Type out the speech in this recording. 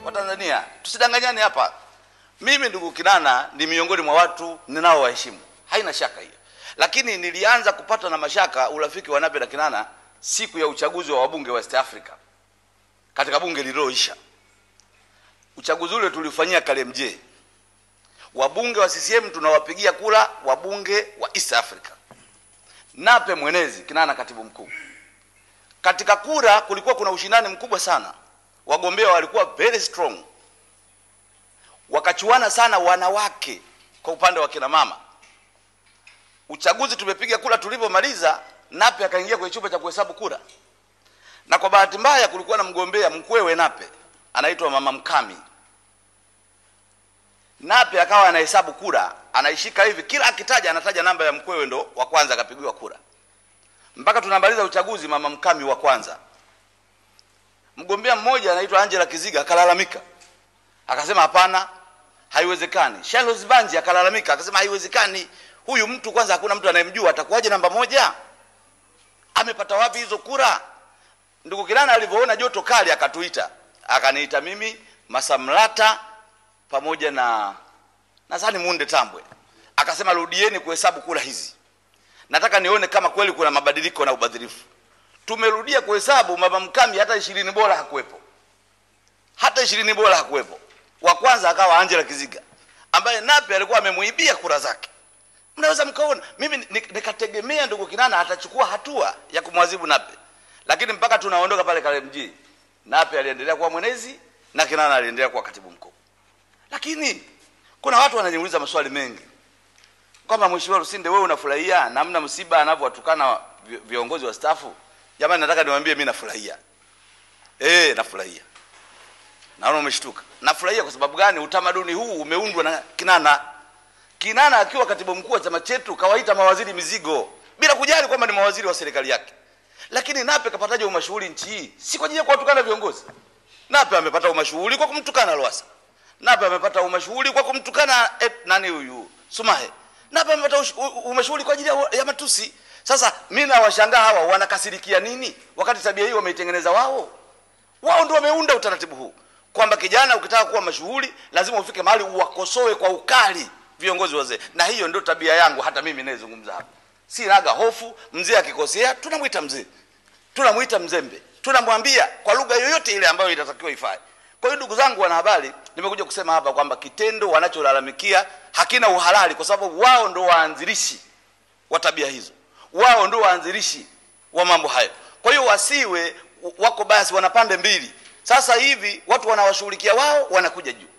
Watanzania, tusidanganyane hapa. Mimi ndugu Kinana ni miongoni mwa watu ninao waheshimu, haina shaka hiyo, lakini nilianza kupata na mashaka urafiki wa Nape na Kinana siku ya uchaguzi wa wabunge wa West Africa katika bunge lililoisha. Uchaguzi ule tulifanyia Kalemje, wabunge wa CCM tunawapigia kura wabunge wa East Africa, Nape mwenezi, Kinana katibu mkuu. Katika kura kulikuwa kuna ushindani mkubwa sana, wagombea walikuwa very strong, wakachuana sana wanawake kwa upande wa kina mama. Uchaguzi tumepiga kura, tulivyomaliza Nape akaingia kwenye chumba cha kuhesabu kura, na kwa bahati mbaya kulikuwa na mgombea mkwewe Nape anaitwa Mama Mkami. Nape akawa anahesabu kura, anaishika hivi, kila akitaja anataja namba ya mkwewe, ndo wa kwanza akapigiwa kura mpaka tunamaliza uchaguzi, Mama Mkami wa kwanza. Mgombea mmoja anaitwa Angela Kiziga akalalamika, akasema hapana, haiwezekani. Charles Banji akalalamika, akasema haiwezekani, huyu mtu kwanza hakuna mtu anayemjua, atakuwaje namba moja? Amepata wapi hizo kura? Ndugu Kinana alivyoona joto kali, akatuita, akaniita mimi Masamlata pamoja na nadhani Munde Tambwe, akasema rudieni kuhesabu kura hizi nataka nione kama kweli kuna mabadiliko na ubadhirifu. Tumerudia kuhesabu, mama Mkami hata ishirini bora hakuwepo, hata ishirini bora hakuwepo. Wa kwanza akawa Angela Kiziga ambaye Nape alikuwa amemuibia kura zake. Mnaweza mkaona, mimi nikategemea ndugu Kinana atachukua hatua ya kumwadhibu Nape, lakini mpaka tunaondoka pale Kalemjee, Nape aliendelea kuwa mwenezi na Kinana aliendelea kuwa katibu mkuu. Lakini kuna watu wananiuliza maswali mengi kwamba Mheshimiwa Lusinde, wewe unafurahia namna msiba anavyowatukana viongozi wa stafu? Jamani, nataka niwaambie mimi nafurahia. Eh, nafurahia. Naona umeshtuka. Nafurahia kwa sababu gani? Utamaduni huu umeundwa na Kinana. Kinana akiwa katibu mkuu wa chama chetu kawaita mawaziri mizigo bila kujali kwamba ni mawaziri wa serikali yake. Lakini Nape kapataje umashuhuri nchi hii? Si kwa ajili ya kuwatukana viongozi. Nape amepata umashuhuri kwa kumtukana Lowassa. Nape amepata umashuhuri kwa kumtukana eh, nani huyu? Sumahe na hapa amepata umeshughuli kwa ajili ya matusi. Sasa mimi nawashangaa hawa wanakasirikia nini, wakati tabia hii wameitengeneza wao. Wao ndio wameunda utaratibu huu kwamba kijana, ukitaka kuwa mashuhuri lazima ufike mahali uwakosoe kwa ukali viongozi wazee, na hiyo ndio tabia yangu. Hata mimi nayezungumza hapa sinaga hofu. Mzee akikosea tunamwita mzee, tunamwita mzembe, tunamwambia kwa lugha yoyote ile ambayo itatakiwa ifanye. Kwa hiyo ndugu zangu wanahabari, nimekuja kusema hapa kwamba kitendo wanacholalamikia hakina uhalali, kwa sababu wao ndo waanzilishi wa tabia hizo, wao ndo waanzilishi wa mambo hayo. Kwa hiyo wasiwe wako basi, wana pande mbili. Sasa hivi watu wanawashughulikia wao, wanakuja juu